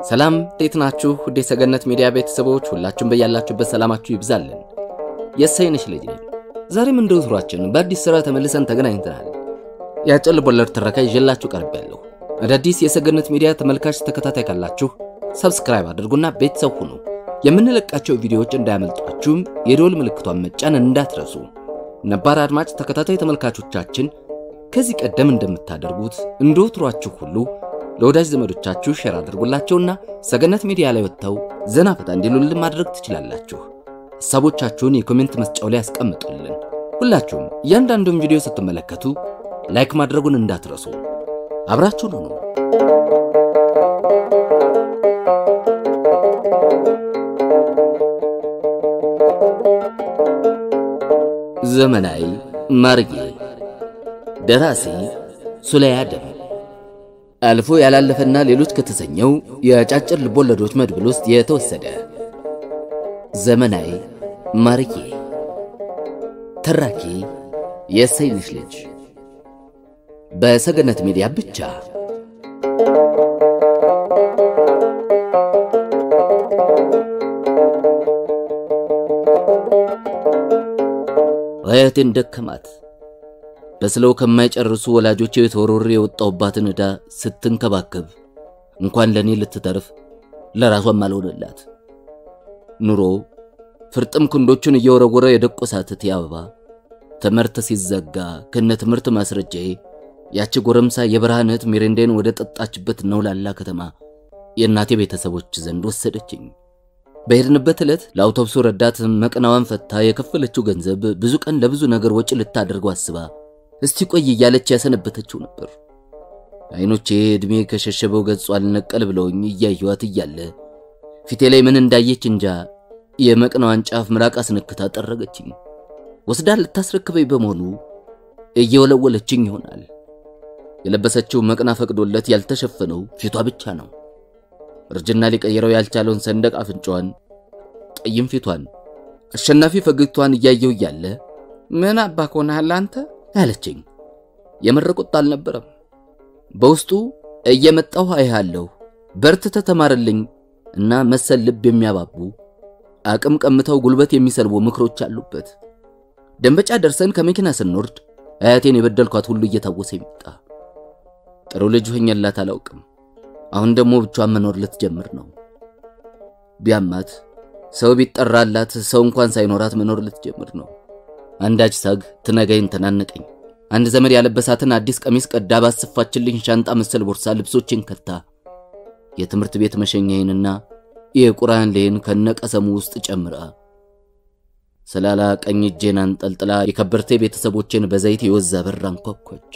ሰላም እንዴት ናችሁ? ውድ የሰገነት ሚዲያ ቤተሰቦች ሁላችሁም በያላችሁበት ሰላማችሁ ይብዛልን። የእሰይነሽ ልጅ ነኝ። ዛሬም እንደ ወትሯችን በአዲስ ስራ ተመልሰን ተገናኝተናል። የአጭር ልቦለድ ትረካ ይዤላችሁ ቀርቤያለሁ። አዳዲስ የሰገነት ሚዲያ ተመልካች ተከታታይ ካላችሁ ሰብስክራይብ አድርጉና ቤተሰብ ሁኑ። የምንለቃቸው ቪዲዮዎች እንዳያመልጧችሁም የደወል ምልክቷን መጫን እንዳትረሱ። ነባር አድማጭ ተከታታይ ተመልካቾቻችን ከዚህ ቀደም እንደምታደርጉት እንደ ወትሯችሁ ሁሉ ለወዳጅ ዘመዶቻችሁ ሼር አድርጉላቸውና ሰገነት ሚዲያ ላይ ወጥተው ዘና ፈታ እንዲሉልን ማድረግ ትችላላችሁ። ሐሳቦቻችሁን የኮሜንት መስጫው ላይ ያስቀምጡልን። ሁላችሁም እያንዳንዱን ቪዲዮ ስትመለከቱ ላይክ ማድረጉን እንዳትረሱ። አብራችሁን ሁኑ። ዘመናዊ ማርጌ ደራሲ ሱለያ ደም አልፎ ያላለፈና ሌሎች ከተሰኘው የአጫጭር ልቦለዶች መድብል ውስጥ የተወሰደ ዘመናዊ ማርጌ ተራኪ የእሰይነሽ ልጅ በሰገነት ሚዲያ ብቻ። አያቴን ደከማት። በስለው ከማይጨርሱ ወላጆቼ ተወርውሬ የወጣሁባትን ዕዳ ስትንከባከብ እንኳን ለእኔ ልትተርፍ ለራሷም አልሆነላት። ኑሮ ፍርጥም ክንዶቹን እየወረወረ የደቆሳት እቴ አበባ ትምህርት ሲዘጋ ከነ ትምህርት ማስረጃዬ ያቺ ጎረምሳ የብርሃን እህት ሚሬንዳይን ወደ ጠጣችበት ነውላላ ከተማ የእናቴ ቤተሰቦች ዘንድ ወሰደችኝ። በሄድንበት ዕለት ለአውቶቡሱ ረዳት መቅናዋን ፈታ የከፈለችው ገንዘብ ብዙ ቀን ለብዙ ነገር ወጪ ልታደርገው አስባ እስቲ ቆይ እያለች ያሰነበተችው ነበር። አይኖቼ ዕድሜ ከሸሸበው ገጹ አልነቀል ብለውኝ እያየኋት እያለ ፊቴ ላይ ምን እንዳየች እንጃ የመቅናዋን ጫፍ ምራቅ አስነክታ ጠረገችኝ። ወስዳ ልታስረክበኝ በመሆኑ እየወለወለችኝ ይሆናል። የለበሰችው መቅና ፈቅዶለት ያልተሸፈነው ፊቷ ብቻ ነው። እርጅና ሊቀይረው ያልቻለውን ሰንደቅ አፍንጫዋን፣ ጠይም ፊቷን፣ አሸናፊ ፈገግቷን እያየው እያለ ምን አባክ ሆነሃል አንተ አለችኝ። የምር ቁጣ አልነበረም። በውስጡ እየመጣሁ አይሃለሁ፣ በርትተ ተማርልኝ እና መሰል ልብ የሚያባቡ አቅም ቀምተው ጉልበት የሚሰልቡ ምክሮች አሉበት። ደንበጫ ደርሰን ከመኪና ስንወርድ አያቴን የበደልኳት ሁሉ እየታወሰ ይመጣ። ጥሩ ልጅ ሆኜላት አላውቅም። አሁን ደግሞ ብቻዋን መኖር ልትጀምር ነው። ቢያማት ሰው ቢጠራላት ሰው እንኳን ሳይኖራት መኖር ልትጀምር ነው። አንዳች ሳግ ትነጋይን ተናነቀኝ። አንድ ዘመድ ያለበሳትን አዲስ ቀሚስ ቀዳ ባሰፋችልኝ ሻንጣ መሰል ቦርሳ ልብሶችን ከታ የትምህርት ቤት መሸኛዬንና የቁርአን ሌን ከነቀሰሙ ውስጥ ጨምራ ሰላላ ቀኝ እጄን አንጠልጥላ የከበርቴ ቤተሰቦችን በዘይት የወዛ በር አንኳኳች።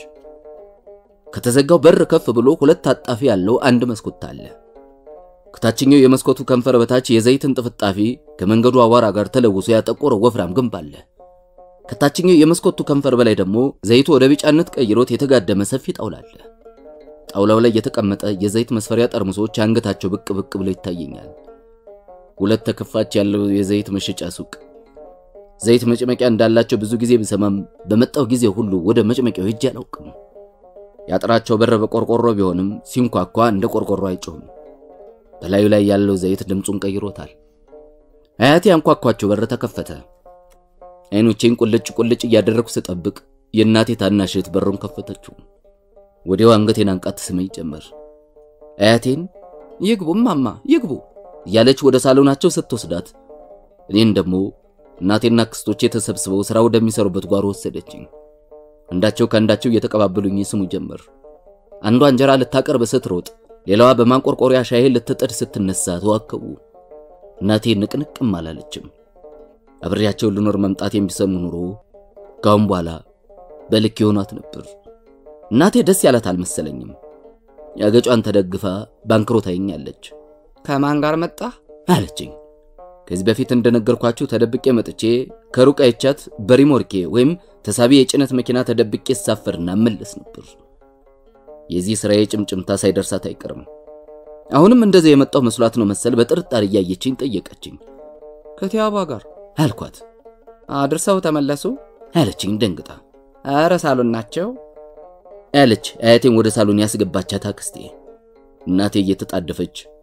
ከተዘጋው በር ከፍ ብሎ ሁለት ታጣፊ ያለው አንድ መስኮት አለ። ከታችኛው የመስኮቱ ከንፈር በታች የዘይትን ጥፍጣፊ ከመንገዱ አቧራ ጋር ተለውሶ ያጠቆረ ወፍራም ግንብ አለ። ከታችኛው የመስኮቱ ከንፈር በላይ ደግሞ ዘይቱ ወደ ቢጫነት ቀይሮት የተጋደመ ሰፊ ጣውላ አለ። ጣውላው ላይ የተቀመጠ የዘይት መስፈሪያ ጠርሙሶች አንገታቸው ብቅ ብቅ ብሎ ይታየኛል። ሁለት ተከፋች ያለው የዘይት መሸጫ ሱቅ። ዘይት መጭመቂያ እንዳላቸው ብዙ ጊዜ ብሰማም በመጣው ጊዜ ሁሉ ወደ መጭመቂያው ሄጄ አላውቅም። ያጥራቸው በር በቆርቆሮ ቢሆንም ሲንኳኳ እንደ ቆርቆሮ አይጮህም። በላዩ ላይ ያለው ዘይት ድምፁን ቀይሮታል። አያቴ አንኳኳቸው በር ተከፈተ። አይኖቼን ቁልጭ ቁልጭ እያደረኩ ስጠብቅ የእናቴ ታናሽ እህት በሩን ከፈተችው። ወዲያው አንገቴን አንቃት ትስመኝ ጀመር። አያቴን ይግቡ ማማ ይግቡ እያለች ወደ ሳሎናቸው ስትወስዳት እኔን ደግሞ እናቴና ክስቶቼ ተሰብስበው ሥራ ወደሚሰሩበት ጓሮ ወሰደችኝ። አንዳቸው ከአንዳቸው እየተቀባበሉኝ ስሙ ጀመር። አንዷ እንጀራ ልታቀርብ ስትሮጥ፣ ሌላዋ በማንቆርቆሪያ ሻይ ልትጥድ ስትነሳ ተዋከቡ። እናቴ ንቅንቅም አላለችም። አብሬያቸው ልኖር መምጣት የሚሰሙ ኑሮ ካሁን በኋላ በልክ የሆኗት ነበር። እናቴ ደስ ያላት አልመሰለኝም። ያገጯን ተደግፋ ባንክሮ ታየኛለች። ከማን ጋር መጣ አለችኝ። ከዚህ በፊት እንደነገርኳችሁ ተደብቄ መጥቼ ከሩቅ አይቻት በሪሞርኬ ወይም ተሳቢ የጭነት መኪና ተደብቄ ሳፈርና መለስ ነበር። የዚህ ስራዬ ጭምጭምታ ሳይደርሳት አይቀርም። አሁንም እንደዚህ የመጣው መስሏት ነው መሰል በጥርጣሬ እያየችኝ ጠየቀችኝ። ከቲያባ ጋር አልኳት። አድርሰው ተመለሱ አለችኝ ደንግጣ። ኧረ ሳሎን ናቸው አለች አያቴን ወደ ሳሎን ያስገባቻት አክስቴ። እናቴ እየተጣደፈች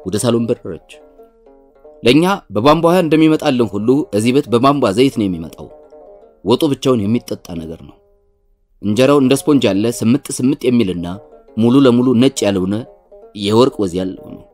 ወደ ሳሎን በረረች። ለኛ በቧንቧ ውሃ እንደሚመጣልን ሁሉ እዚህ ቤት በቧንቧ ዘይት ነው የሚመጣው። ወጡ ብቻውን የሚጠጣ ነገር ነው። እንጀራው እንደ ስፖንጅ ያለ ስምጥ ስምጥ የሚልና ሙሉ ለሙሉ ነጭ ያልሆነ የወርቅ ወዝ ያለው ነው።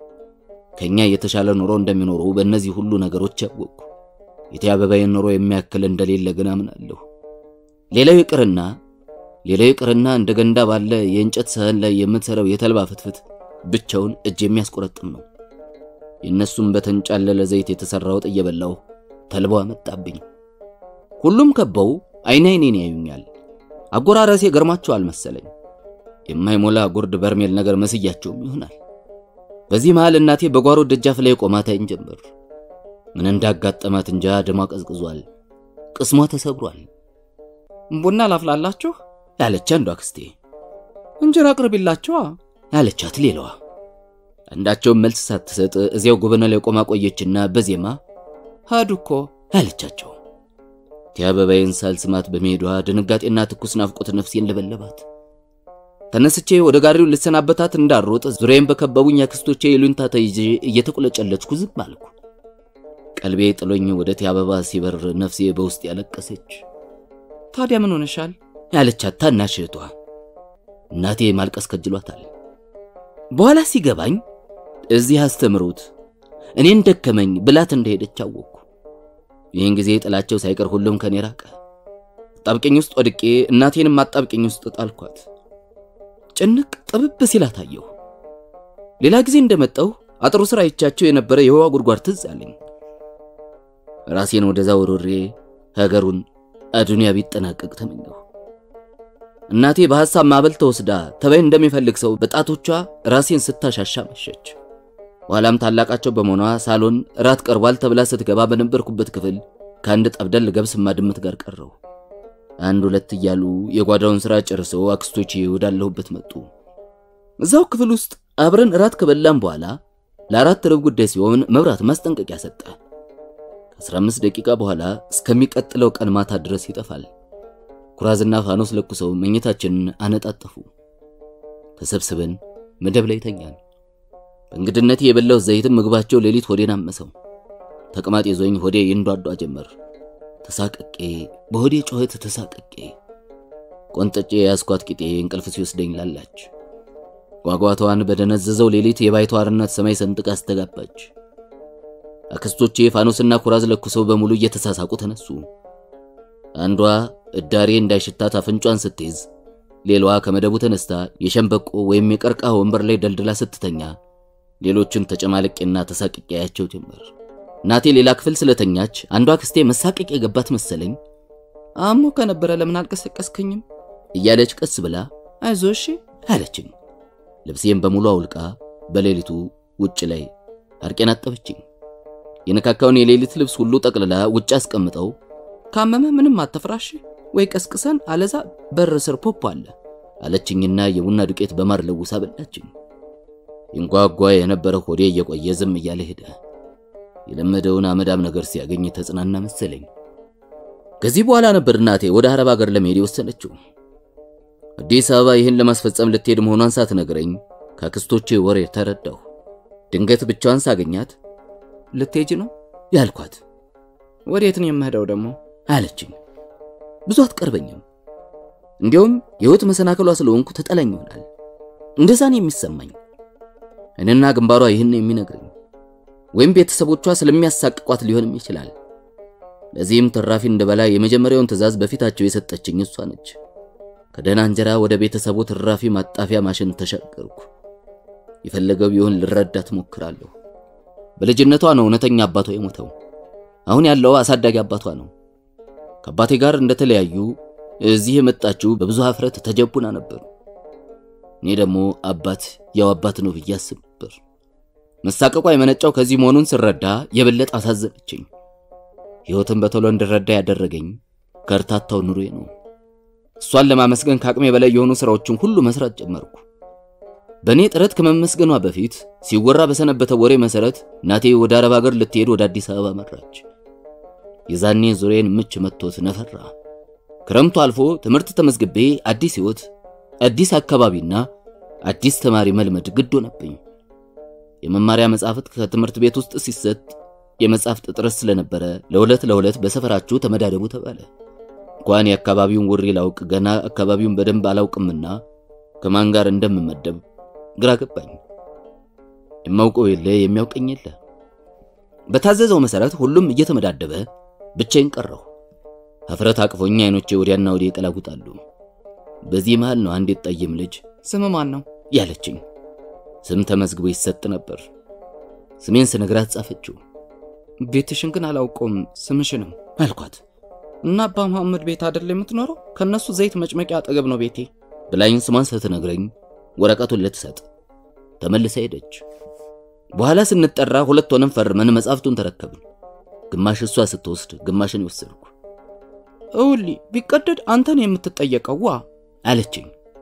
ከኛ የተሻለ ኑሮ እንደሚኖሩ በእነዚህ ሁሉ ነገሮች ያወቅኩ። የእቴ አበባዬን ኑሮ የሚያክል እንደሌለ ግን አምናለሁ። ሌላው ይቅርና ሌላው ይቅርና እንደ ገንዳ ባለ የእንጨት ሰህን ላይ የምትሰራው የተልባ ፍትፍት ብቻውን እጅ የሚያስቆረጥም ነው። የእነሱም በተንጫለለ ዘይት የተሰራ ወጥ እየበላሁ ተልባው መጣብኝ። ሁሉም ከበው አይን አይኔን ያዩኛል። አጎራረሴ ገርማቸዋል መሰለኝ። የማይሞላ ጉርድ በርሜል ነገር መስያቸውም ይሆናል። በዚህ መሃል እናቴ በጓሮ ደጃፍ ላይ ቆማ ታይን ጀመር። ምን እንዳጋጠማት እንጃ ደሟ ቀዝቅዟል፣ ቅስሟ ተሰብሯል ቡና ላፍላላችሁ ያለች አንዷ አክስቴ፣ እንጀራ አቅርቢላችኋ ያለቻት ሌላዋ። አንዳቸውም መልስ ሳትሰጥ እዚያው ጎበና ላይ ቆማ ቆየችና በዜማ ሄዱ እኮ ያለቻቸው። እቴ አበባዬን ሳልስማት በመሄዷ ድንጋጤና ትኩስ ናፍቆት ነፍሴን ለበለባት። ተነስቼ ወደ ጋሪው ልሰናበታት እንዳሮጥ ዙሪያዬን በከበቡኝ አክስቶቼ ይሉኝታ ተይዤ እየተቁለጨለጭኩ ዝም አልኩ። ቀልቤ ጥሎኝ ወደ እቴ አበባ ሲበር ነፍሴ በውስጥ ያለቀሰች። ታዲያ ምን ሆነሻል? ያለቻት ታናሽ እህቷ። እናቴ ማልቀስ ከጅሏታል። በኋላ ሲገባኝ እዚህ አስተምሩት እኔን ደከመኝ ብላት እንደሄደች አወቅኩ። ይህን ጊዜ ጥላቸው ሳይቀር ሁሉም ከኔ ራቀ። አጣብቂኝ ውስጥ ወድቄ እናቴንም አጣብቂኝ ውስጥ ጣልኳት። ጭንቅ ጥብብ ሲላት አየሁ። ሌላ ጊዜ እንደመጣሁ አጥሩ ስራ ይቻቸው የነበረ የውሃ ጉድጓድ ትዝ አለኝ። ራሴን ወደዛ ወሮሬ ሀገሩን አዱንያ ቢጠናቀቅ ተመኘሁ። እናቴ በሐሳብ ማዕበል ተወስዳ ተባይ እንደሚፈልግ ሰው በጣቶቿ ራሴን ስታሻሻ መሸች። ኋላም ታላቃቸው በመሆኗ ሳሎን ራት ቀርቧል ተብላ ስትገባ በነበርኩበት ክፍል ከአንድ ጠብደል ገብስማ ድመት ጋር ቀረው። አንድ ሁለት እያሉ የጓዳውን ሥራ ጨርሰው አክስቶቼ ወዳለሁበት መጡ። እዛው ክፍል ውስጥ አብረን ራት ከበላም በኋላ ለአራት ርብ ጉዳይ ሲሆን መብራት ማስጠንቀቂያ ሰጠ። ከ15 ደቂቃ በኋላ እስከሚቀጥለው ቀን ማታ ድረስ ይጠፋል። ኩራዝና ፋኖስ ለኩሰው መኝታችንን አነጣጠፉ። ተሰብስበን መደብ ላይ ተኛን። በእንግድነት የበላው ዘይትም ምግባቸው ሌሊት ሆዴን አመሰው። ተቅማጥ ይዞኝ ሆዴ ይንዷዷ ጀመር። ተሳቀቄ በሆዴ ጩኸት ተሳቀቄ ቆንጠጬ የያዝኳት ቂጤ እንቅልፍ ሲወስደኝ ላላች። ጓጓቷን በደነዘዘው ሌሊት የባይተዋርነት ሰማይ ሰንጥቃ አስተጋባች። አክስቶቼ ፋኖስና ኩራዝ ለኩሰው በሙሉ እየተሳሳቁ ተነሱ። አንዷ እዳሬ እንዳይሽታት አፍንጯን ስትይዝ፣ ሌላዋ ከመደቡ ተነስታ የሸንበቆ ወይም የቀርቃ ወንበር ላይ ደልድላ ስትተኛ፣ ሌሎችን ተጨማልቄና ተሳቅቄ ያያቸው ጀመር። እናቴ ሌላ ክፍል ስለተኛች አንዷ አክስቴ መሳቀቅ የገባት መሰለኝ። አሞ ከነበረ ለምን አልቀሰቀስከኝም? እያለች ቀስ ብላ አይዞ እሺ አለችኝ። ልብሴን በሙሉ አውልቃ በሌሊቱ ውጭ ላይ አርቄን አጠበችኝ። የነካካውን የሌሊት ልብስ ሁሉ ጠቅልላ ውጭ አስቀምጠው ካመመ ምንም አትፍራሽ፣ ወይ ቀስቅሰን አለዛ በር ስር ፖፖ አለ አለችኝና የቡና ዱቄት በማር ለውሳ በላችኝ። ይንጓጓ የነበረ ሆዴ እየቆየ ዝም እያለ ሄደ። የለመደውን አመዳም ነገር ሲያገኝ ተጽናና መሰለኝ። ከዚህ በኋላ ነበር እናቴ ወደ አረብ ሀገር ለመሄድ የወሰነችው። አዲስ አበባ ይህን ለማስፈጸም ልትሄድ መሆኗን ሳትነግረኝ ከአክስቶቼ ወሬ ተረዳሁ። ድንገት ብቻዋን ሳገኛት ልትሄጂ ነው ያልኳት ወዴት ነው የምሄደው ደግሞ አለችኝ። ብዙ አትቀርበኝም። እንዲያውም የህይወት መሰናከሏ ስለሆንኩ ተጠላኝ ይሆናል። እንደዛ ነው የሚሰማኝ። እኔና ግንባሯ ይህን የሚነግረኝ ወይም ቤተሰቦቿ ስለሚያሳቅቋት ሊሆንም ይችላል። ለዚህም ትራፊ እንደበላ የመጀመሪያውን ትዕዛዝ በፊታቸው የሰጠችኝ እሷ ነች። ከደህና እንጀራ ወደ ቤተሰቡ ትራፊ ማጣፊያ ማሽን ተሻገርኩ። የፈለገው ቢሆን ልረዳት ሞክራለሁ። በልጅነቷ ነው እውነተኛ አባቷ የሞተው። አሁን ያለው አሳዳጊ አባቷ ነው። ከአባቴ ጋር እንደተለያዩ እዚህ የመጣችው በብዙ ሀፍረት ተጀቡና ነበር። እኔ ደግሞ አባት ያው አባት ነው ብዬ አስብ ነበር። መሳቀቋ የመነጫው ከዚህ መሆኑን ስረዳ የበለጠ አሳዘነችኝ። ሕይወትን በቶሎ እንድረዳ ያደረገኝ ከርታታው ኑሮዬ ነው። እሷን ለማመስገን ከአቅሜ በላይ የሆኑ ስራዎችን ሁሉ መስራት ጀመርኩ። በእኔ ጥረት ከመመስገኗ በፊት ሲወራ በሰነበተ ወሬ መሰረት እናቴ ወደ አረብ ሀገር ልትሄድ ወደ አዲስ አበባ መራች። የዛኔ ዙሬን ምች መጥቶት ነፈራ። ክረምቱ አልፎ ትምህርት ተመዝግቤ አዲስ ሕይወት፣ አዲስ አካባቢና አዲስ ተማሪ መልመድ ግድ ሆነብኝ። የመማሪያ መጻሕፍት ከትምህርት ቤት ውስጥ ሲሰጥ የመጻሕፍት እጥረት ስለነበረ ለሁለት ለሁለት በሰፈራችሁ ተመዳደቡ ተባለ። እንኳን የአካባቢውን ውሪ ላውቅ ገና አካባቢውን በደንብ አላውቅምና ከማን ጋር እንደምመደብ ግራ ገባኝ። የማውቀው የለ የሚያውቀኝ የለ። በታዘዘው መሰረት ሁሉም እየተመዳደበ ብቻዬን ቀረሁ። ሀፍረት አቅፎኝ አይኖቼ ወዲያና ወዲህ ይቀላጉጣሉ። በዚህ መሃል ነው አንዲት ጠይም ልጅ ስም ማን ነው ያለችኝ። ስም ተመዝግቦ ይሰጥ ነበር። ስሜን ስነግራት ጻፈችው። ቤትሽን ግን አላውቀውም ስምሽንም አልኳት። እና አባ መሐመድ ቤት አይደል የምትኖረው? ከነሱ ዘይት መጭመቂያ አጠገብ ነው ቤቴ። ብላኝ ስሟን ስትነግረኝ ወረቀቱን ልትሰጥ ተመልሳ ሄደች። በኋላ ስንጠራ ሁለት ሆነን ፈርመን መጽሐፍቱን ተረከብን። ግማሽ እሷ ስትወስድ ግማሽን ይወሰድኩ እውሊ ቢቀደድ አንተን የምትጠየቀው ዋ አለችኝ።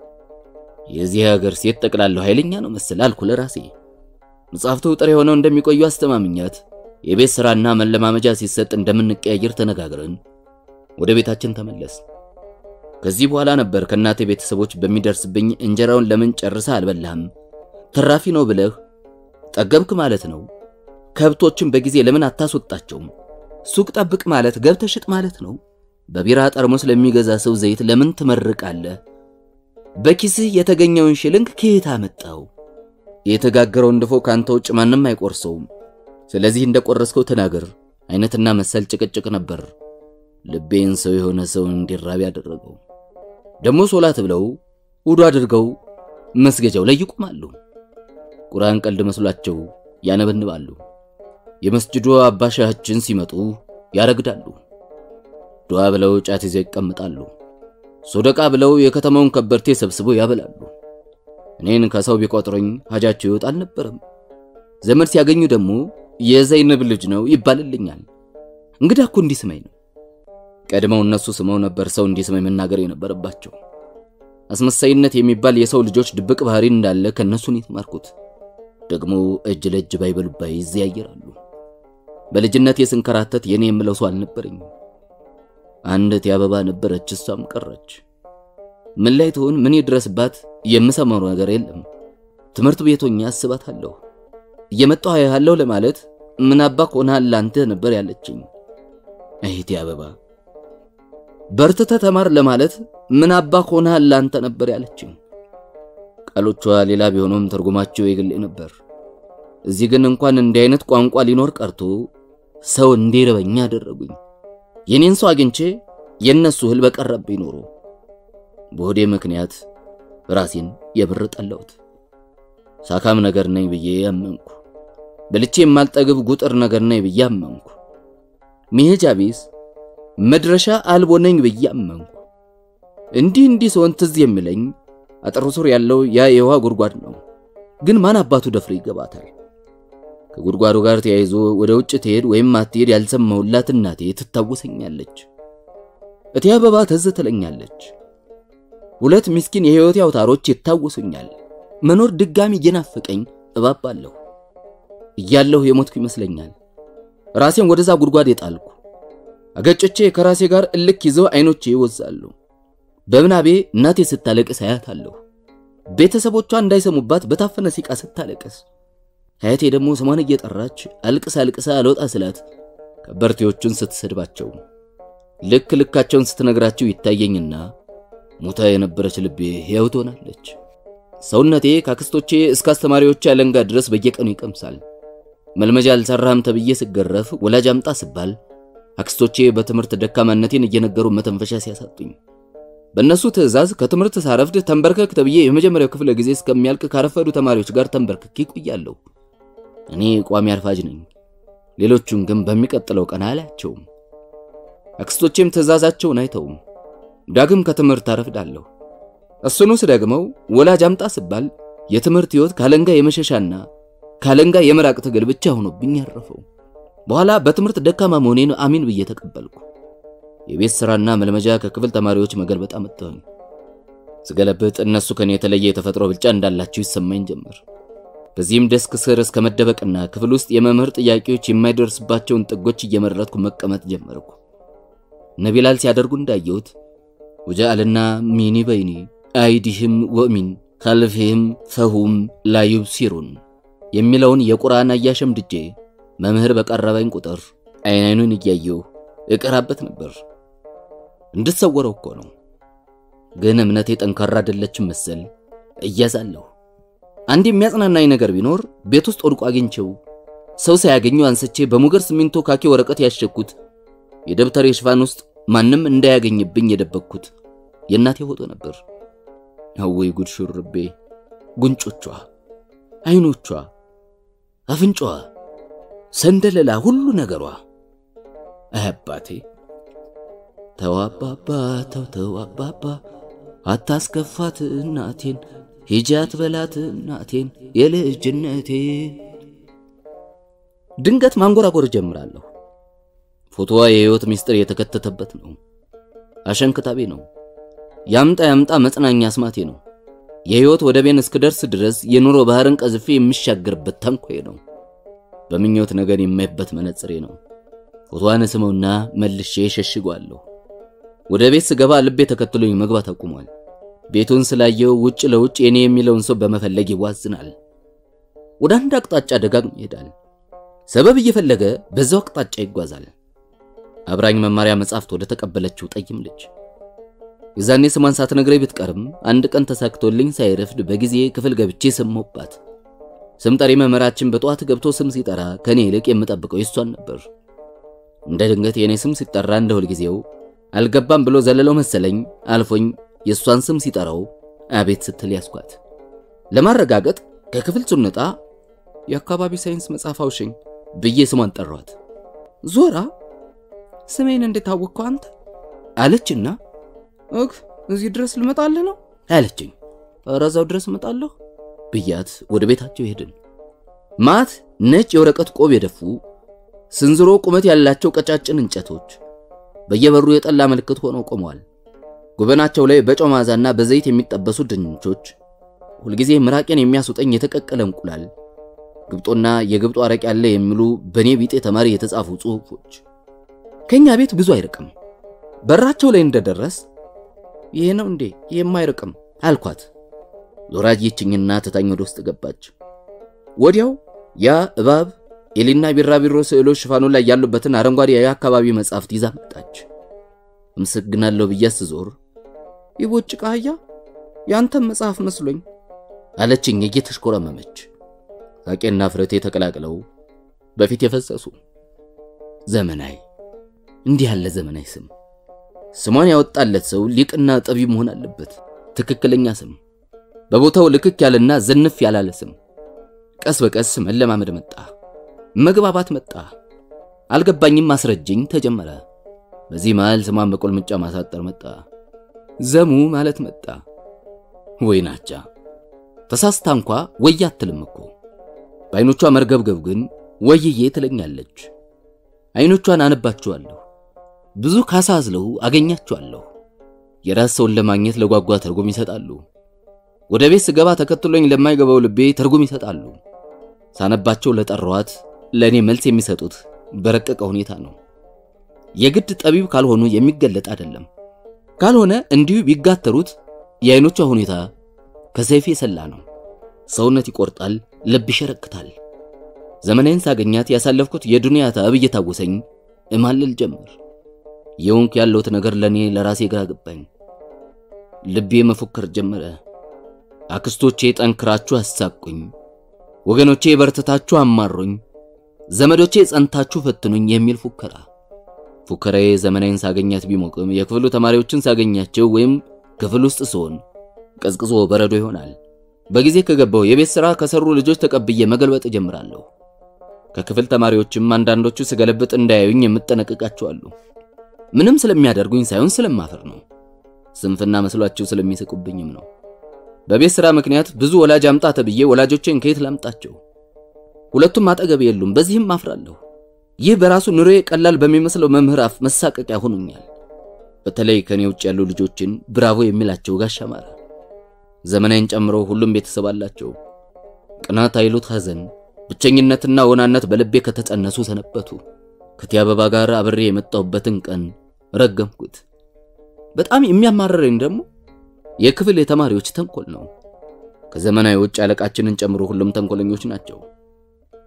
የዚህ ሀገር ሴት ጠቅላለሁ ኃይለኛ ነው መሰል አልኩ ለራሴ። መጽሐፍቱ ጥሬ ሆነው እንደሚቆዩ አስተማምኛት የቤት ሥራና መለማመጃ ሲሰጥ እንደምንቀያየር ተነጋግረን ወደ ቤታችን ተመለስ። ከዚህ በኋላ ነበር ከእናቴ ቤተሰቦች በሚደርስብኝ እንጀራውን ለምን ጨርሰህ አልበላህም? ትራፊ ነው ብለህ ጠገብክ ማለት ነው። ከብቶችን በጊዜ ለምን አታስወጣቸውም? ሱቅ ጠብቅ ማለት ገብተህ ሽጥ ማለት ነው። በቢራ ጠርሙስ ለሚገዛ ሰው ዘይት ለምን ትመርቃለህ? በኪስህ የተገኘውን ሽልንግ ከየት አመጣው? የተጋገረውን ድፎ ካንተ ውጭ ማንም አይቆርሰውም። ስለዚህ እንደቆረስከው ተናገር አይነትና መሰል ጭቅጭቅ ነበር ልቤን ሰው የሆነ ሰው እንዲራብ ያደረገው። ደግሞ ሶላት ብለው ውዱ አድርገው መስገጃው ላይ ይቆማሉ። ቁርአን ቀልድ መስሏቸው ያነበንባሉ። የመስጅዱ አባሻችን ሲመጡ ያረግዳሉ። ዱዓ ብለው ጫት ይዘው ይቀምጣሉ። ሶደቃ ብለው የከተማውን ከበርቴ ሰብስበው ያበላሉ። እኔን ከሰው ቢቆጥሩኝ ሀጃቸው ይወጣ አልነበረም። ዘመድ ሲያገኙ ደግሞ የዘይነብ ልጅ ነው ይባልልኛል። እንግዳ እኮ እንዲስመኝ ነው። ቀድመው እነሱ ስመው ነበር ሰው እንዲስመኝ መናገር የነበረባቸው። አስመሳይነት የሚባል የሰው ልጆች ድብቅ ባህሪ እንዳለ ከነሱ ነው የተማርኩት። ደግሞ እጅ ለእጅ ባይበሉ ይዘያየራሉ። በልጅነት የስንከራተት የኔ የምለው ሰው አልነበረኝም። አንዲት የአበባ ነበረች፣ እሷም ቀረች። ምን ላይ ትሆን ምን ይድረስባት የምሰማው ነገር የለም። ትምህርት ቤቶኛ አስባታለሁ። እየመጣሁ አያለሁ ለማለት ምን አባ ሆነሃል ላንተ ነበር ያለችኝ እህቴ አበባ። በርትተህ ተማር ለማለት ምን አባ ሆነሃል ላንተ ነበር ያለችኝ። ቃሎቿ ሌላ ቢሆኑም ትርጉማቸው የግሌ ነበር። እዚህ ግን እንኳን እንዲህ አይነት ቋንቋ ሊኖር ቀርቶ ሰው እንዲረበኝ አደረጉኝ። የኔን ሰው አግኝቼ የነሱ እህል በቀረብኝ ኖሮ በሆዴ ምክንያት ራሴን የብር ጠላሁት። ሳካም ነገር ነኝ ብዬ አመንኩ። በልቼ የማልጠግብ ጉጥር ነገር ነኝ ብዬ አመንኩ። መሄጃ ቢስ መድረሻ አልቦ ነኝ ብዬ አመንኩ። እንዲህ እንዲህ ሰውን ትዝ የሚለኝ አጥሩ ስር ያለው ያ የውሃ ጉድጓድ ነው። ግን ማን አባቱ ደፍሮ ይገባታል? ከጉድጓዱ ጋር ተያይዞ ወደ ውጭ ትሄድ ወይም አትሄድ ያልሰማሁላት እናቴ ትታወሰኛለች። እቴ አበባ ትዝ ትለኛለች። ሁለት ምስኪን የሕይወቴ አውታሮች ይታወሱኛል። መኖር ድጋሚ እየናፈቀኝ እባባለሁ። እያለሁ የሞትኩ ይመስለኛል። ራሴን ወደዛ ጉድጓድ የጣልኩ አገጭቼ ከራሴ ጋር እልክ ይዘው አይኖቼ ይወዛሉ። በምናቤ እናቴ ስታለቅስ አያታለሁ። ቤተሰቦቿ እንዳይሰሙባት በታፈነ ሲቃ ስታለቅስ፣ አያቴ ደግሞ ስሟን እየጠራች አልቅሳ አልቅሳ አልወጣ ስላት ከበርቴዎቹን ስትሰድባቸው ልክ ልካቸውን ስትነግራቸው ይታየኝና ሞታ የነበረች ልቤ ሕያው ትሆናለች። ሰውነቴ ከአክስቶቼ እስከ አስተማሪዎቼ አለንጋ ድረስ በየቀኑ ይቀምሳል። መልመጃ አልሰራህም ተብዬ ስገረፍ ወላጅ አምጣ ስባል አክስቶቼ በትምህርት ደካማነቴን እየነገሩ መተንፈሻ ሲያሳጡኝ በእነሱ ትዕዛዝ ከትምህርት ሳረፍድ ተንበርከክ ተብዬ የመጀመሪያው ክፍለ ጊዜ እስከሚያልቅ ካረፈዱ ተማሪዎች ጋር ተንበርክኬ ቆያለሁ። እኔ ቋሚ አርፋጅ ነኝ። ሌሎቹን ግን በሚቀጥለው ቀን አላያቸውም። አክስቶቼም ትዕዛዛቸውን አይተውም። ዳግም ከትምህርት አረፍዳለሁ። እሱኑ ስደግመው ወላጅ አምጣ ስባል የትምህርት ሕይወት ካለንጋ የመሸሻና ካለንጋ የመራቅ ትግል ብቻ ሆኖብኝ ያረፈው። በኋላ በትምህርት ደካማ መሆኔን አሚን ብዬ ተቀበልኩ። የቤት ሥራና መልመጃ ከክፍል ተማሪዎች መገልበጥ አመጣሁኝ። ስገለብጥ እነሱ ከኔ የተለየ የተፈጥሮ ብልጫ እንዳላቸው ይሰማኝ ጀመር። በዚህም ደስክ ስር እስከ መደበቅና ክፍል ውስጥ የመምህር ጥያቄዎች የማይደርስባቸውን ጥጎች እየመረጥኩ መቀመጥ ጀመርኩ። ነቢላል ሲያደርጉ እንዳየሁት ወጀአልና ሚኒ በይኒ አይዲህም ወሚን ካልፊህም ፈሁም ላዩብሲሩን የሚለውን የቁርአን አያሸምድጄ መምህር በቀረበኝ ቁጥር አይን አይኑን እያየሁ እቀራበት ነበር። እንድትሰወረው እኮ ነው። ግን እምነቴ ጠንካራ አይደለችም መሰል እያዛለሁ። አንድ የሚያጽናናኝ ነገር ቢኖር ቤት ውስጥ ወድቆ አግኝቼው ሰው ሳያገኙ አንስቼ በሙገር ሲሚንቶ ካኪ ወረቀት ያሸኩት የደብተሬ ሽፋን ውስጥ ማንም እንዳያገኝብኝ የደበቅኩት የእናቴ ፎቶ ነበር። አወይ ጉድ! ሹርቤ፣ ጉንጮቿ፣ አይኖቿ፣ አፍንጫዋ፣ ሰንደለላ፣ ሁሉ ነገሯ። አባቴ ተው አባባ፣ ተው ተው አባባ፣ አታስከፋት እናቴን፣ ሂጂ አትበላት እናቴን የልጅነቴ። ድንገት ማንጎራጎር ጀምራለሁ። ፎቶዋ የህይወት ምስጢር የተከተተበት ነው። አሸንክታቤ ነው። ያምጣ ያምጣ መጽናኛ አስማቴ ነው። የህይወት ወደቤን እስክደርስ ድረስ የኑሮ ባህርን ቀዝፌ የሚሻገርበት ታንኳዬ ነው። በምኞት ነገር የማይበት መነጽሬ ነው። ፎቶዋን ስመውና መልሼ ሸሽጓለሁ። ወደ ቤት ስገባ ልቤ ተከትሎኝ መግባት አቁሟል። ቤቱን ስላየው ውጭ ለውጭ የኔ የሚለውን ሰው በመፈለግ ይዋዝናል። ወደ አንድ አቅጣጫ ደጋግሞ ይሄዳል። ሰበብ እየፈለገ በዛው አቅጣጫ ይጓዛል። አብራኝ መማሪያ መጻሕፍት ወደ ተቀበለችው ጠይም ልጅ የዛኔ ስሟን ሳትነግረኝ ብትቀርም አንድ ቀን ተሳክቶልኝ ሳይረፍድ በጊዜ ክፍል ገብቼ ሰማሁባት። ስም ጠሪ መምህራችን በጠዋት ገብቶ ስም ሲጠራ ከኔ ይልቅ የምጠብቀው የሷን ነበር። እንደ ድንገት የኔ ስም ሲጠራ እንደ ሁልጊዜው አልገባም ብሎ ዘለለው መሰለኝ አልፎኝ የሷን ስም ሲጠራው አቤት ስትል ያስኳት። ለማረጋገጥ ከክፍል ስንወጣ የአካባቢ ሳይንስ መጽሐፍ አውሽኝ ብዬ ስሟን ጠሯት። ዞራ ስሜን እንዴት አወቅከው አንተ አለችና እግ እዚህ ድረስ ልመጣልህ ነው አለችኝ። ኧረ እዛው ድረስ እመጣለሁ ብያት ወደ ቤታቸው ሄድን። ማት ነጭ የወረቀት ቆብ የደፉ ስንዝሮ ቁመት ያላቸው ቀጫጭን እንጨቶች በየበሩ የጠላ ምልክት ሆነው ቆመዋል። ጉበናቸው ላይ በጨው መዓዛና በዘይት የሚጠበሱ ድንቾች፣ ሁልጊዜ ምራቄን የሚያስውጠኝ የተቀቀለ እንቁላል፣ ግብጦና የግብጦ አረቅ ያለ የሚሉ በኔ ቢጤ ተማሪ የተጻፉ ጽሑፎች። ከኛ ቤት ብዙ አይርቅም። በራቸው ላይ እንደደረስ ይሄ ነው እንዴ? የማይርቅም አልኳት። ዞራጅችኝና ትታኝ ወደ ውስጥ ገባች። ወዲያው ያ እባብ ኤሊና ቢራቢሮ ስዕሎች ሽፋኑ ላይ ያሉበትን አረንጓዴ የአካባቢ መጽሐፍት ይዛ መጣች። አመሰግናለሁ ብዬ ስዞር ይቦጭቃ አህያ ያንተም መጽሐፍ መስሎኝ አለችኝ እየተሽኮረመመች። ሳቄና ፍረቴ ተቀላቅለው በፊት የፈሰሱ ዘመናዊ እንዲህ ያለ ዘመናዊ ስም ስሟን ያወጣለት ሰው ሊቅና ጠቢብ መሆን አለበት። ትክክለኛ ስም፣ በቦታው ልክክ ያለና ዝንፍ ያላለ ስም። ቀስ በቀስ መለማመድ መጣ፣ መግባባት መጣ። አልገባኝም፣ አስረጅኝ ተጀመረ። በዚህ መሃል ስሟን በቁልምጫ ማሳጠር መጣ፣ ዘሙ ማለት መጣ። ወይ ናቻ ተሳስታ እንኳ ወይ አትልም እኮ በአይኖቿ መርገብገብ ግን ወይዬ ትለኛለች። አይኖቿን አነባቸዋለሁ ብዙ ካሳዝለው አገኛቸዋለሁ። የራስ ሰውን ለማግኘት ለጓጓ ትርጉም ይሰጣሉ። ወደ ቤት ስገባ ተከትሎኝ ለማይገባው ልቤ ትርጉም ይሰጣሉ። ሳነባቸው ለጠራዋት ለእኔ መልስ የሚሰጡት በረቀቀ ሁኔታ ነው። የግድ ጠቢብ ካልሆኑ የሚገለጥ አይደለም። ካልሆነ እንዲሁ ቢጋተሩት የአይኖቿ ሁኔታ ከሰይፍ የሰላ ነው። ሰውነት ይቆርጣል፣ ልብ ይሸረክታል። ዘመናዊን ሳገኛት ያሳለፍኩት የዱንያ ታብ እየታወሰኝ እማልል ጀመር። የውንክ ያለውት ነገር ለኔ ለራሴ ግራ ገባኝ። ልቤ መፎከር ጀመረ። አክስቶቼ ጠንክራችሁ አሳቁኝ፣ ወገኖቼ በርትታችሁ አማሩኝ፣ ዘመዶቼ ጸንታችሁ ፈትኑኝ የሚል ፉከራ። ፉከራዬ ዘመናዊን ሳገኛት ቢሞቅም የክፍሉ ተማሪዎችን ሳገኛቸው ወይም ክፍል ውስጥ ስሆን ቀዝቅዞ በረዶ ይሆናል። በጊዜ ከገባው የቤት ሥራ ከሰሩ ልጆች ተቀብዬ መገልበጥ እጀምራለሁ። ከክፍል ተማሪዎችም አንዳንዶቹ ስገለብጥ እንዳያዩኝ የምጠነቅቃቸዋለሁ። ምንም ስለሚያደርጉኝ ሳይሆን ስለማፈር ነው። ስንፍና መስሏቸው ስለሚስቁብኝም ነው። በቤት ሥራ ምክንያት ብዙ ወላጅ አምጣ ተብዬ ወላጆቼን ከየት ላምጣቸው? ሁለቱም አጠገብ የሉም። በዚህም አፍራለሁ። ይህ በራሱ ኑሮዬ ቀላል በሚመስለው መምህር አፍ መሳቀቂያ ሆኖኛል። በተለይ ከኔ ውጭ ያሉ ልጆችን ብራቮ የሚላቸው ጋሽ አማረ ዘመናዊን ጨምሮ ሁሉም ቤተሰብ አላቸው። ቅናት አይሉት ሐዘን፣ ብቸኝነትና ወናነት በልቤ ከተጸነሱ ሰነበቱ። ከቲያ አበባ ጋር አብሬ የመጣሁበትን ቀን ረገምኩት። በጣም የሚያማረረኝ ደግሞ የክፍል የተማሪዎች ተንኮል ነው። ከዘመናዊ ውጭ አለቃችንን ጨምሮ ሁሉም ተንኮለኞች ናቸው።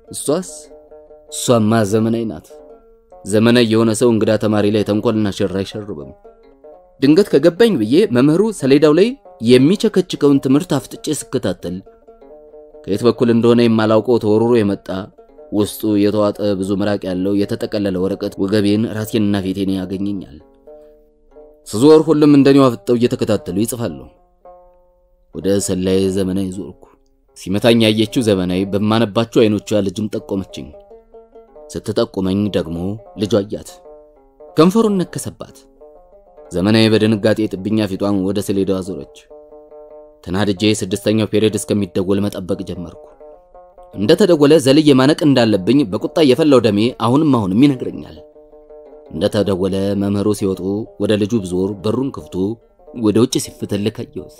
እሷስ እሷማ ዘመናዊ ናት። ዘመናዊ የሆነ ሰው እንግዳ ተማሪ ላይ ተንኮልና ሸር አይሸርብም። ድንገት ከገባኝ ብዬ መምህሩ ሰሌዳው ላይ የሚቸከችከውን ትምህርት አፍጥጬ ስከታተል ከየት በኩል እንደሆነ የማላውቀው ተወርሮ የመጣ ውስጡ የተዋጠ ብዙ ምራቅ ያለው የተጠቀለለ ወረቀት ወገቤን፣ ራሴንና ፊቴን ያገኘኛል። ስዞር ሁሉም እንደኔው አፍጠው እየተከታተሉ ይጽፋሉ። ወደ ሰላይ ዘመናዊ ዞርኩ። ሲመታኝ ያየችው ዘመናዊ በማነባቸው አይኖቿ ልጅን ጠቆመችኝ። ስትጠቁመኝ ደግሞ ልጇ አያት። ከንፈሩን ነከሰባት። ዘመናዊ በድንጋጤ ጥብኛ ፊቷን ወደ ሰሌዳው አዞረች። ተናድጄ ስድስተኛው ፔሪዮድ እስከሚደወል መጠበቅ ጀመርኩ። እንደተደወለ ዘልዬ ማነቅ እንዳለብኝ በቁጣ የፈላው ደሜ አሁንም አሁንም ይነግረኛል። እንደተደወለ መምህሩ ሲወጡ ወደ ልጁ ብዞር በሩን ክፍቱ ወደ ውጭ ሲፍትልክ አየሁት።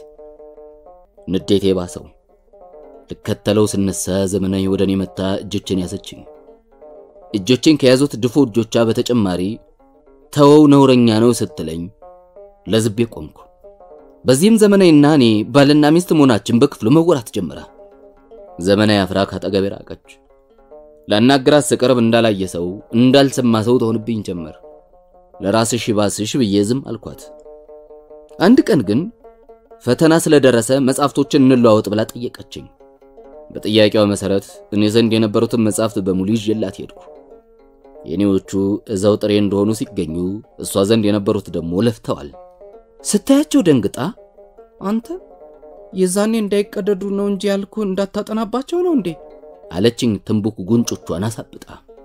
ንዴቴ ባሰው። ልከተለው ስነሳ ዘመናዊ ወደ እኔ መታ እጆችን ያዘችኝ። እጆችን ከያዙት ድፎ እጆቿ በተጨማሪ ተወው ነውረኛ ነው ስትለኝ ለዝቤ ቆምኩ። በዚህም ዘመናዊና እኔ ባልና ሚስት መሆናችን በክፍሉ መወራት ጀመረ። ዘመናዊ አፍራ ካጠገቤ ራቀች። ላናግራት ስቀርብ እንዳላየ ሰው እንዳልሰማ ሰው ትሆንብኝ ጀመር። ለራስሽ ይባስሽ ብዬ ዝም አልኳት። አንድ ቀን ግን ፈተና ስለደረሰ መጽሐፍቶችን እንለዋወጥ ብላ ጠየቀችኝ። በጥያቄዋ መሰረት እኔ ዘንድ የነበሩትን መጽሐፍት በሙሉ ይዤላት ሄድኩ። የኔዎቹ እዛው ጥሬ እንደሆኑ ሲገኙ እሷ ዘንድ የነበሩት ደግሞ ለፍተዋል። ስታያቸው ደንግጣ አንተ የዛኔ እንዳይቀደዱ ነው እንጂ ያልኩ እንዳታጠናባቸው ነው እንዴ አለችኝ። ትንቡክ ጉንጮቿን አሳብጣ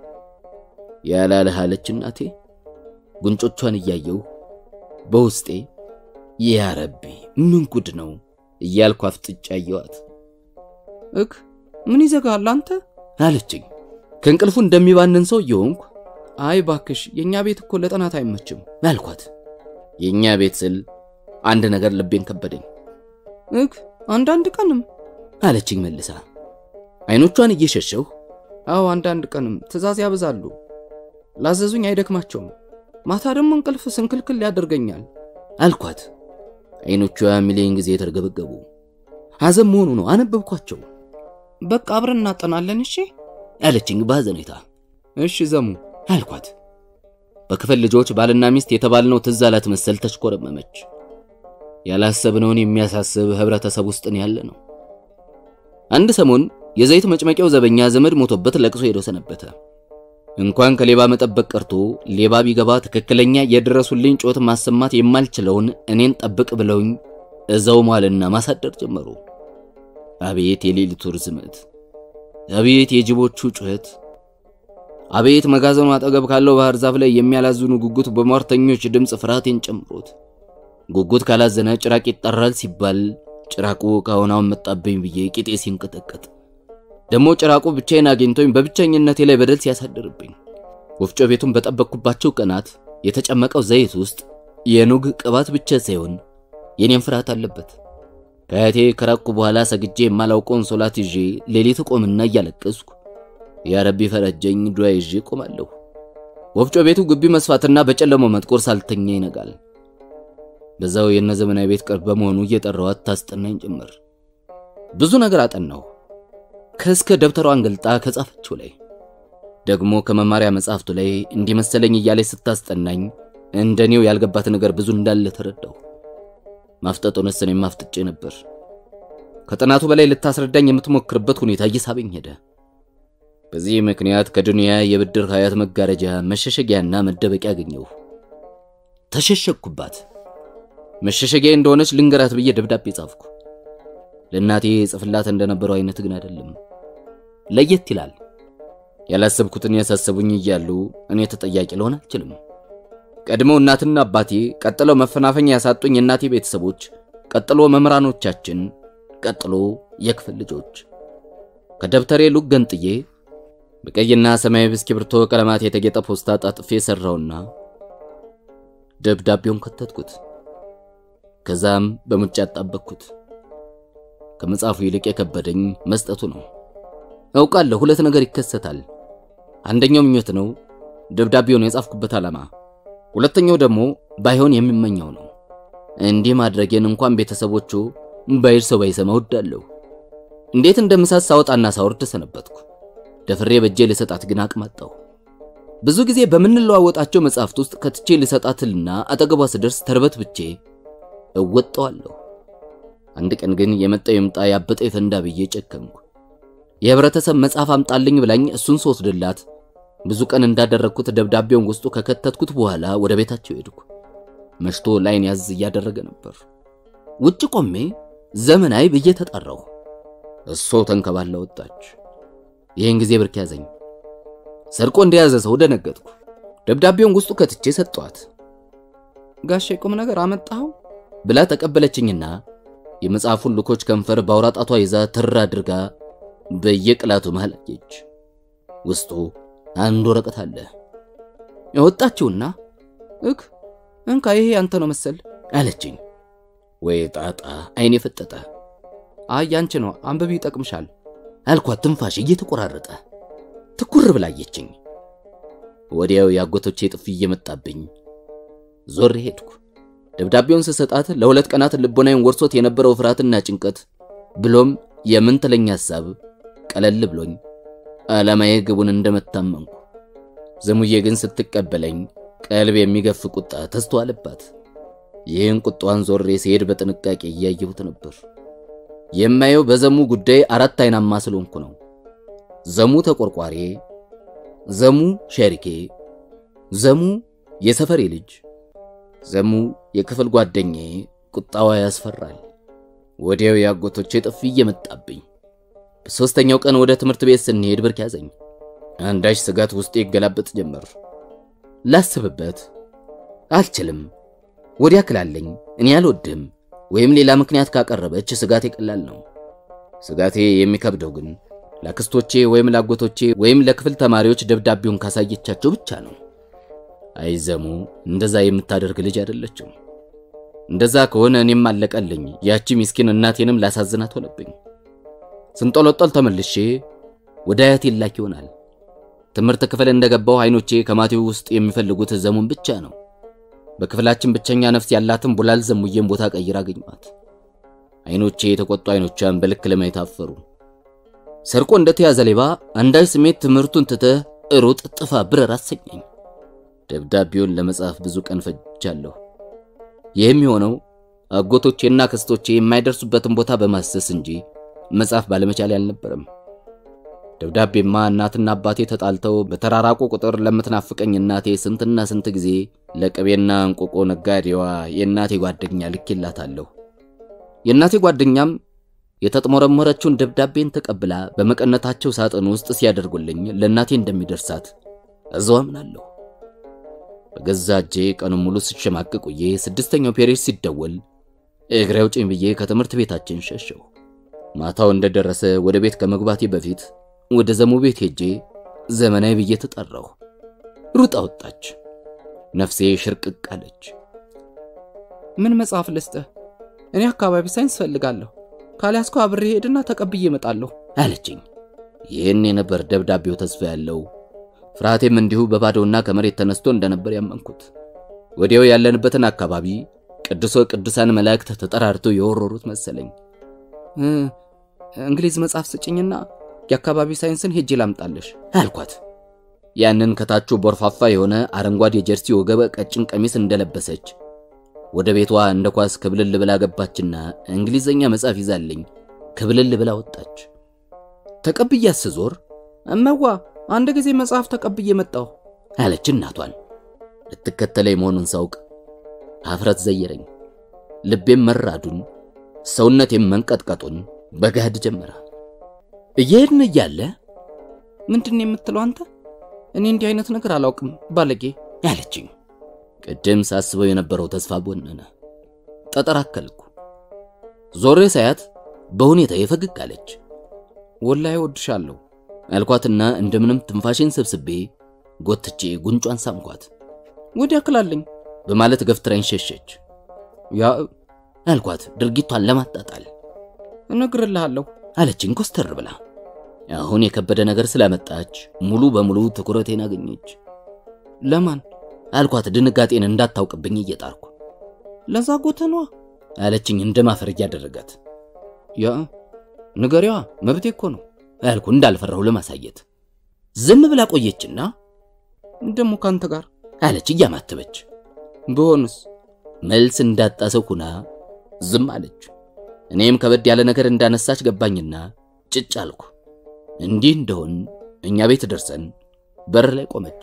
ያላለህ አለች እናቴ። ጉንጮቿን እያየው በውስጤ ያ ረቢ ምን ጉድ ነው እያልኩ አፍጥጫ አየዋት። እክ ምን ይዘጋል አንተ አለችኝ። ከእንቅልፉ እንደሚባንን ሰው እየሆንኩ አይ ባክሽ የእኛ ቤት እኮ ለጥናት አይመችም አልኳት። የእኛ ቤት ስል አንድ ነገር ልቤን ከበደኝ። እክ አንዳንድ ቀንም አለችኝ መልሳ አይኖቿን እየሸሸሁ አዎ አንዳንድ ቀንም ትእዛዝ ያበዛሉ። ላዘዙኝ አይደክማቸውም። ማታ ደግሞ እንቅልፍ ስንክልክል ያደርገኛል አልኳት። አይኖቿ ሚሊዮን ጊዜ የተርገበገቡ ሐዘን መሆኑ ነው። አነበብኳቸው። በቃ አብረን እናጠናለን እሺ አለችኝ በሐዘኔታ። እሺ ዘሙ አልኳት። በክፍል ልጆች ባልና ሚስት የተባልነው ትዝ አላት መሰል ተሽኮረመመች። ያላሰብነውን የሚያሳስብ ህብረተሰብ ውስጥ ነው ያለ ነው። አንድ ሰሞን የዘይት መጭመቂያው ዘበኛ ዘመድ ሞቶበት ለቅሶ ሄዶ ሰነበተ። እንኳን ከሌባ መጠበቅ ቀርቶ ሌባ ቢገባ ትክክለኛ የድረሱልኝ ጮት ማሰማት የማልችለውን እኔን ጠብቅ ብለውኝ እዛው ማልና ማሳደር ጀመሩ። አቤት የሌሊቱ ርዝመት! አቤት የጅቦቹ ጩኸት! አቤት መጋዘኑ አጠገብ ካለው ባህር ዛፍ ላይ የሚያላዝኑ ጉጉት በሟርተኞች ድምፅ ፍርሃቴን ጨምሮት። ጉጉት ካላዘነ ጭራቅ ይጠራል ሲባል ጭራቁ ከአሁናውን መጣብኝ ብዬ ቂጤ ሲንቀጠቀጥ ደግሞ ጭራቁ ብቻዬን አግኝቶኝ በብቸኝነቴ ላይ በደል ሲያሳድርብኝ ወፍጮ ቤቱን በጠበቅኩባቸው ቀናት የተጨመቀው ዘይት ውስጥ የኑግ ቅባት ብቻ ሳይሆን የኔም ፍርሃት አለበት። ከአያቴ ከራቅኩ በኋላ ሰግጄ የማላውቀውን ሶላት ይዤ ሌሊት ቆምና እያለቀስኩ ያ ረቢ ፈረጀኝ ዱዓ ይዤ ቆማለሁ። ወፍጮ ቤቱ ግቢ መስፋትና በጨለማው መጥቆር ሳልተኛ ይነጋል። በዛው የነ ዘመናዊ ቤት ቅርብ በመሆኑ እየጠራዋት ታስጠናኝ ጀመር። ብዙ ነገር አጠናሁ። ከእስከ ደብተሯን ገልጣ ከጻፈችው ላይ ደግሞ ከመማሪያ መጽሐፍቱ ላይ እንዲመሰለኝ እያለች ስታስጠናኝ እንደኔው ያልገባት ነገር ብዙ እንዳለ ተረዳሁ። ማፍጠጡንስ እኔም ማፍጥጬ ነበር። ከጥናቱ በላይ ልታስረዳኝ የምትሞክርበት ሁኔታ እየሳበኝ ሄደ። በዚህ ምክንያት ከዱንያ የብድር ሀያት መጋረጃ መሸሸጊያና መደበቂያ አገኘሁ። ተሸሸግኩባት። መሸሸጊያ እንደሆነች ልንገራት ብዬ ደብዳቤ ጻፍኩ። ለእናቴ ጽፍላት እንደነበረው አይነት ግን አይደለም፣ ለየት ይላል። ያላሰብኩትን ያሳሰቡኝ እያሉ እኔ ተጠያቂ ልሆን አልችልም። ቀድመው እናትና አባቴ፣ ቀጥለው መፈናፈኛ ያሳጡኝ የእናቴ ቤተሰቦች፣ ቀጥሎ መምህራኖቻችን፣ ቀጥሎ የክፍል ልጆች። ከደብተሬ ሉክ ገንጥዬ በቀይና ሰማያዊ እስክሪብቶ ቀለማት የተጌጠ ፖስታ ጣጥፌ ሰራውና ደብዳቤውን ከተትኩት። ከዛም በሙጫ አጣበቅኩት። ከመጽሐፉ ይልቅ የከበደኝ መስጠቱ ነው። አውቃለሁ ሁለት ነገር ይከሰታል። አንደኛው ምኞት ነው፣ ደብዳቤውን የጻፍኩበት ዓላማ። ሁለተኛው ደግሞ ባይሆን የሚመኘው ነው። እንዲህ ማድረጌን እንኳን ቤተሰቦቹ ባይር ሰው ባይሰማ ወዳለሁ። እንዴት እንደምሳት ሳወጣና ሳወርድ ሰነበትኩ። ደፍሬ በእጄ ልሰጣት ግን አቅም አጣሁ። ብዙ ጊዜ በምንለዋወጣቸው መጽሐፍት ውስጥ ከትቼ ልሰጣትልና አጠገቧ ስደርስ ተርበት ብቼ እወጣዋለሁ። አንድ ቀን ግን የመጣው የምጣ ያበጠ የፈንዳ ብዬ ጨከንኩ። የህብረተሰብ መጽሐፍ አምጣልኝ ብላኝ እሱን ስወስድላት ብዙ ቀን እንዳደረግኩት ደብዳቤውን ውስጡ ከከተትኩት በኋላ ወደ ቤታቸው ሄድኩ። መሽቶ ላይን ያዝ እያደረገ ነበር። ውጭ ቆሜ ዘመናዊ ብዬ ተጠራሁ። እሶ ተንከባላ ወጣች። ይህን ጊዜ ብርክ ያዘኝ። ሰርቆ እንደያዘ ሰው ደነገጥኩ። ደብዳቤውን ውስጡ ከትቼ ሰጠኋት። ጋሼ ቁም ነገር አመጣኸው ብላ ተቀበለችኝና የመጽሐፉን ልኮች ከንፈር በአውራጣቷ ይዛ ትር አድርጋ በየቅላቱ መሃል አየች። ውስጡ አንድ ወረቀት አለ። ያወጣችውና እክ እንካ ይሄ ያንተ ነው መሰል አለችኝ። ወይ ጣጣ! አይኔ ፈጠጠ። አይ ያንቺ ነው አንብቢ ይጠቅምሻል አልኳት ትንፋሽ እየተቆራረጠ። ትኩር ብላ አየችኝ። ወዲያው የአጎቶቼ ጥፊ እየመጣብኝ ዞር ሄድኩ። ደብዳቤውን ስሰጣት ለሁለት ቀናት ልቦናዬን ወርሶት የነበረው ፍርሃትና ጭንቀት ብሎም የምን ትለኝ ሐሳብ ቀለል ብሎኝ ዓላማዬ ግቡን እንደመታመንኩ። ዘሙዬ ግን ስትቀበለኝ ቀልብ የሚገፍ ቁጣ ተስተዋለባት። ይህን ቁጣዋን ዞሬ ሲሄድ በጥንቃቄ እያየሁት ነበር። የማየው በዘሙ ጉዳይ አራት አይናማ ስለሆንኩ ነው። ዘሙ ተቆርቋሪ፣ ዘሙ ሸሪኬ፣ ዘሙ የሰፈሬ ልጅ፣ ዘሙ የክፍል ጓደኛዬ። ቁጣዋ ያስፈራል። ወዲያው የአጎቶቼ ጥፊ እየመጣብኝ በሦስተኛው ቀን ወደ ትምህርት ቤት ስንሄድ ብርክ ያዘኝ። አንዳች ስጋት ውስጤ ይገላበጥ ጀመር። ላስብበት አልችልም። ወዲያ ክላለኝ እኔ አልወድም ወይም ሌላ ምክንያት ካቀረበች ስጋቴ ቀላል ነው። ስጋቴ የሚከብደው ግን ለአክስቶቼ ወይም ለአጎቶቼ ወይም ለክፍል ተማሪዎች ደብዳቤውን ካሳየቻቸው ብቻ ነው። አይዘሙ እንደዛ የምታደርግ ልጅ አይደለችም። እንደዛ ከሆነ እኔም አለቀልኝ። ያቺ ምስኪን እናቴንም ላሳዝናት ሆነብኝ። ስንጦለጦል ተመልሼ ወደ አያቴ ላክ ይሆናል። ትምህርት ክፍል እንደገባው አይኖቼ ከማቴው ውስጥ የሚፈልጉት ዘሙን ብቻ ነው። በክፍላችን ብቸኛ ነፍስ ያላትን ቡላል ዘሙዬን ቦታ ቀይራ አገኘኋት። አይኖቼ የተቆጡ አይኖቿን በልክ ለማየት አፈሩ። ሰርቆ እንደተያዘ ሌባ አንዳች ስሜት ትምህርቱን ትተህ ሩጥ፣ ጥፋ፣ ብረር አሰኘኝ። ደብዳቤውን ለመጻፍ ብዙ ቀን ፈጅቻለሁ። ይህም የሆነው አጎቶቼና ክስቶቼ የማይደርሱበትን ቦታ በማሰስ እንጂ መጻፍ ባለመቻል አልነበረም። ደብዳቤማ እናትና አባቴ ተጣልተው በተራራቁ ቁጥር ለምትናፍቀኝ እናቴ ስንትና ስንት ጊዜ ለቅቤና እንቆቆ ነጋዴዋ የእናቴ ጓደኛ ልኬላታለሁ። የእናቴ ጓደኛም የተጥሞረሞረችውን ደብዳቤን ተቀብላ በመቀነታቸው ሳጥን ውስጥ ሲያደርጉልኝ ለእናቴ እንደሚደርሳት እዛው አምናለሁ። በገዛ እጄ ቀኑን ሙሉ ስሸማቅቅ ውዬ ስድስተኛው ፔሬድ ሲደወል እግሬ አውጭኝ ብዬ ከትምህርት ቤታችን ሸሸው። ማታው እንደደረሰ ወደ ቤት ከመግባቴ በፊት ወደ ዘሙ ቤት ሄጄ ዘመናዊ ብዬ ተጠራሁ። ሩጣ ወጣች። ነፍሴ ሽርቅቅ አለች። ምን መጽሐፍ ልስጥህ? እኔ አካባቢ ሳይንስ ፈልጋለሁ። ካልያዝኩ አብሬ ሄድና ተቀብዬ እመጣለሁ አለችኝ። ይህን የነበር ደብዳቤው ተስፋ ያለው ፍርሃቴም እንዲሁ በባዶና ከመሬት ተነስቶ እንደነበር ያመንኩት። ወዲያው ያለንበትን አካባቢ ቅዱሶ ቅዱሳን መላእክት ተጠራርተው የወረሩት መሰለኝ። እንግሊዝ መጽሐፍ ስጭኝና የአካባቢ ሳይንስን ሄጄ ላምጣለሽ አልኳት። ያንን ከታቹ ቦርፋፋ የሆነ አረንጓዴ ጀርሲ ወገበ ቀጭን ቀሚስ እንደለበሰች ወደ ቤቷ እንደ ኳስ ክብልል ብላ ገባችና እንግሊዘኛ መጽሐፍ ይዛልኝ ክብልል ብላ ወጣች። ተቀብያት ስዞር እመዋ አንድ ጊዜ መጽሐፍ ተቀብዬ መጣሁ አለች እናቷን። ልትከተለኝ መሆኑን ሳውቅ ሀፍረት ዘየረኝ። ልቤም መራዱን ሰውነቴም መንቀጥቀጡን በገሃድ ጀመረ። እየሄድን እያለ ምንድን የምትለው አንተ? እኔ እንዲህ አይነት ነገር አላውቅም ባለጌ አለችኝ። ቅድም ሳስበው የነበረው ተስፋ ቦነነ። ጠጠር አከልኩ። ዞሬ ሳያት በሁኔታ የፈገግ አለች። ወላሂ ወድሻለሁ አልኳትና እንደምንም ትንፋሽን ሰብስቤ ጎትቼ ጉንጯን ሳምኳት። ወዲያ ክላለኝ በማለት ገፍትራኝ ሸሸች። ያ አልኳት ድርጊቷን ለማጣጣል እነግርልሃለሁ አለችኝ ኮስተር ብላ። አሁን የከበደ ነገር ስላመጣች ሙሉ በሙሉ ትኩረቴን አገኘች። ለማን አልኳት ድንጋጤን እንዳታውቅብኝ እየጣርኩ። ለዛ ጎተኗ አለችኝ እንደ ማፈር እያደረጋት። ያ ንገሪዋ መብቴ እኮ ነው አልኩ እንዳልፈራሁ ለማሳየት። ዝም ብላ ቆየችና ደሞ ካንተ ጋር አለች እያማተበች። በሆንስ መልስ እንዳጣ ሰው ሁና ዝም አለች። እኔም ከበድ ያለ ነገር እንዳነሳች ገባኝና ጭጭ አልኩ። እንዲህ እንደሆን እኛ ቤት ደርሰን በር ላይ ቆመች።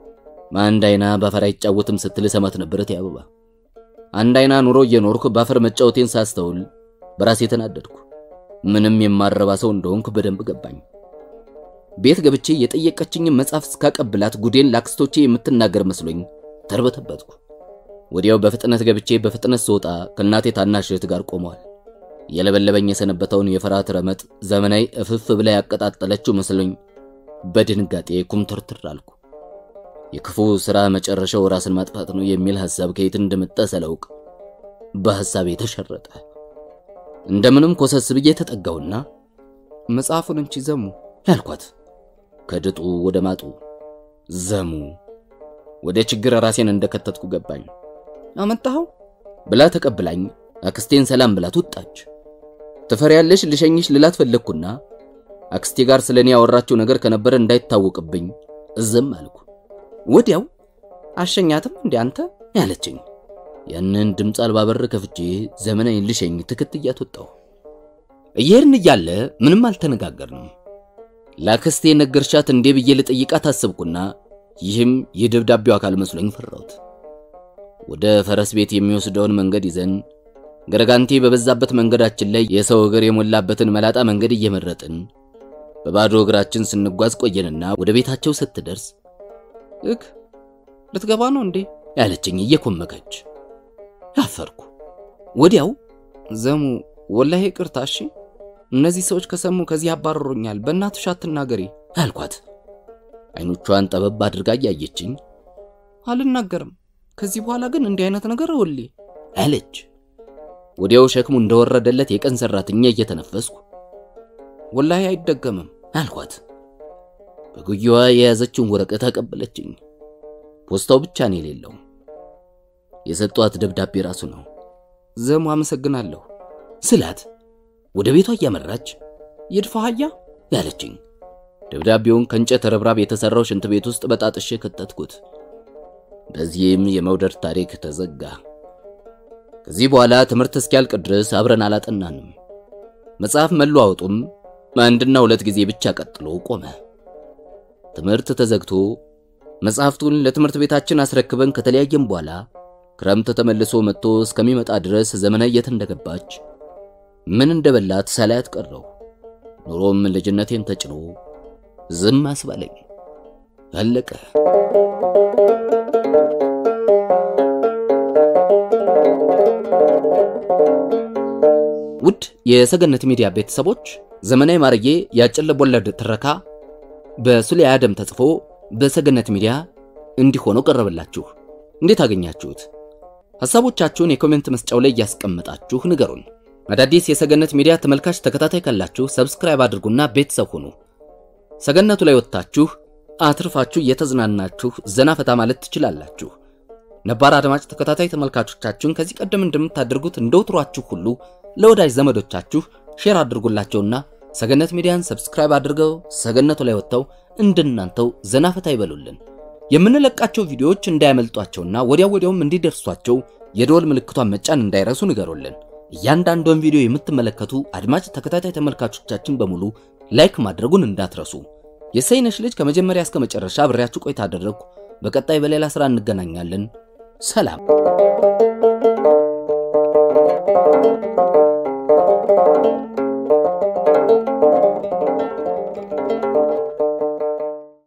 አንድ አይና በአፈር አይጫወትም ስትል ሰማት ነበረት ያበባ አንድ አይና ኑሮ እየኖርኩ በአፈር መጫወቴን ሳስተውል በራሴ ተናደድኩ። ምንም የማረባ ሰው እንደሆንኩ በደንብ ገባኝ። ቤት ገብቼ የጠየቀችኝን መጽሐፍ እስካቀብላት ጉዴን ላክስቶቼ የምትናገር መስሎኝ ተርበተበትኩ። ወዲያው በፍጥነት ገብቼ በፍጥነት ስወጣ ከእናቴ ታናሽ እህት ጋር ቆመዋል። የለበለበኝ የሰነበተውን የፍርሃት ረመጥ ዘመናዊ እፍፍ ብላ ያቀጣጠለችው መስሎኝ በድንጋጤ ኩምትርትር አልኩ። የክፉ ሥራ መጨረሻው ራስን ማጥፋት ነው የሚል ሐሳብ ከየት እንደመጣ ሳላውቅ በሐሳቤ ተሸረጠ። እንደምንም ኮሰስ ብዬ ተጠጋውና መጽሐፉን እንቺ ዘሙ ያልኳት ከድጡ ወደ ማጡ ዘሙ ወደ ችግር ራሴን እንደከተትኩ ገባኝ። አመጣኸው ብላ ተቀብላኝ አክስቴን ሰላም ብላት ወጣች። ትፈሪያለሽ ልሸኝሽ ልላት ፈለግኩና አክስቴ ጋር ስለኔ ያወራችው ነገር ከነበረ እንዳይታወቅብኝ እዝም አልኩ። ወዲያው አሸኛትም እንዴ አንተ ያለችኝ ያንን ድምፅ አልባ በር ከፍቼ ዘመናዊ ልሸኝ ትክትያት ወጣሁ። እየሄድን እያለ ምንም አልተነጋገርንም። ለአክስቴ ነገርሻት እንዴ ብዬ ልጠይቃት አሰብኩና ይህም የደብዳቤው አካል መስሎኝ ፈራሁት። ወደ ፈረስ ቤት የሚወስደውን መንገድ ይዘን ገረጋንቴ በበዛበት መንገዳችን ላይ የሰው እግር የሞላበትን መላጣ መንገድ እየመረጥን በባዶ እግራችን ስንጓዝ ቆየንና ወደ ቤታቸው ስትደርስ እክ ልትገባ ነው እንዴ ያለችኝ እየኮመከች አፈርኩ። ወዲያው ዘሙ ወላሂ ይቅርታ እሺ እነዚህ ሰዎች ከሰሙ ከዚህ ያባረሩኛል በእናትሽ አትናገሪ አልኳት። አይኖቿን ጠበብ አድርጋ እያየችኝ አልናገርም ከዚህ በኋላ ግን እንዲህ አይነት ነገር ወሌ አለች። ወዲያው ሸክሙ እንደወረደለት የቀን ሰራተኛ እየተነፈስኩ ወላሂ አይደገምም አልኳት። በጉያዋ የያዘችውን ወረቀት አቀበለችኝ። ፖስታው ብቻ ነው የሌለው። የሰጧት ደብዳቤ ራሱ ነው። ዘሙ አመሰግናለሁ ስላት ወደ ቤቷ እያመራች ይድፋ አህያ ያለችኝ። ደብዳቤውን ከእንጨት ረብራብ የተሰራው ሽንት ቤት ውስጥ በጣጥሼ ከተትኩት። በዚህም የመውደድ ታሪክ ተዘጋ። ከዚህ በኋላ ትምህርት እስኪያልቅ ድረስ አብረን አላጠናንም። መጽሐፍ መለዋወጡም አንድና ሁለት ጊዜ ብቻ ቀጥሎ ቆመ። ትምህርት ተዘግቶ መጽሐፍቱን ለትምህርት ቤታችን አስረክበን ከተለያየም በኋላ ክረምት ተመልሶ መጥቶ እስከሚመጣ ድረስ ዘመናዊ የት እንደገባች ምን እንደበላት ሳላያት ቀረው። ኑሮም ልጅነቴን ተጭኖ ዝም አስባለኝ። አለቀ። ውድ የሰገነት ሚዲያ ቤተሰቦች ዘመናዊ ማርዬ የአጭር ልቦለድ ትረካ በሱሌ አደም ተጽፎ በሰገነት ሚዲያ እንዲህ ሆኖ ቀረበላችሁ። እንዴት አገኛችሁት? ሐሳቦቻችሁን የኮሜንት መስጫው ላይ እያስቀመጣችሁ ንገሩን። አዳዲስ የሰገነት ሚዲያ ተመልካች ተከታታይ ካላችሁ ሰብስክራይብ አድርጉና ቤተሰብ ሁኑ። ሰገነቱ ላይ ወጥታችሁ አትርፋችሁ እየተዝናናችሁ ዘና ፈታ ማለት ትችላላችሁ። ነባር አድማጭ ተከታታይ ተመልካቾቻችሁን ከዚህ ቀደም እንደምታደርጉት እንደውትሯችሁ ሁሉ ለወዳጅ ዘመዶቻችሁ ሼር አድርጉላቸውና ሰገነት ሚዲያን ሰብስክራይብ አድርገው ሰገነቱ ላይ ወጥተው እንደናንተው ዘና ፈታ ይበሉልን። የምንለቃቸው ቪዲዮዎች እንዳያመልጧቸውና ወዲያው ወዲያውም እንዲደርሷቸው የደወል ምልክቷን መጫን እንዳይረሱ ንገሩልን። እያንዳንዷን ቪዲዮ የምትመለከቱ አድማጭ ተከታታይ ተመልካቾቻችን በሙሉ ላይክ ማድረጉን እንዳትረሱ። የሰይነሽ ልጅ ከመጀመሪያ እስከ መጨረሻ አብሬያችሁ ቆይታ አደረግኩ። በቀጣይ በሌላ ስራ እንገናኛለን። ሰላም።